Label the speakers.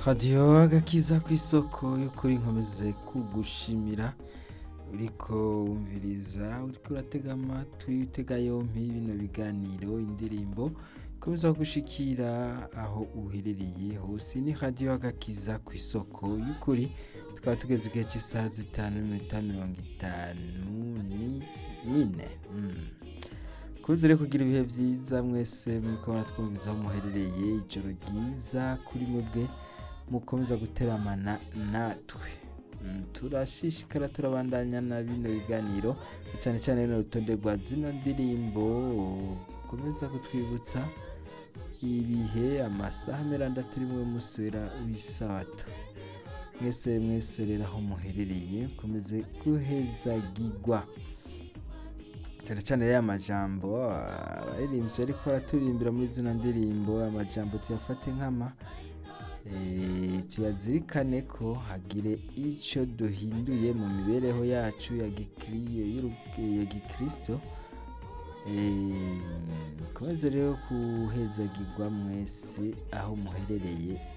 Speaker 1: radiyo agakiza ku isoko y'ukuri nkomeze kugushimira uriko wumviriza uriko uratega amatwi utega yompi bino biganiro indirimbo ikomeza gushikira aho uherereye hose ni radiyo agakiza ku isoko y'ukuri tukaba tugeze igihe cy'isaha zitanu n'iminota mirongo itanu n'ine Mm. kuze rero kugira ibihe byiza mwese mukabona twumviza aho muherereye ijoro ryiza kuri mwebwe mukomeza guteramana natwe Mm, turashishikara turabandanya na bino biganiro cyane cyane runo rutonde rwa zino ndirimbo komeza kutwibutsa ibihe amasaha miranda turimo musubira w'isabato mwese mwese rero aho muherereye komeze guhezagirwa cyane cyane ya majambo abaririmbyi ariko baraturimbira muri zino ndirimbo amajambo tuyafate nk'ama eh, tuyazirikane ko hagire icyo duhinduye mu mibereho yacu ya gikri- y'uru- ya gikristo Eh, mukomeze rero kuhezagirwa mwese aho muherereye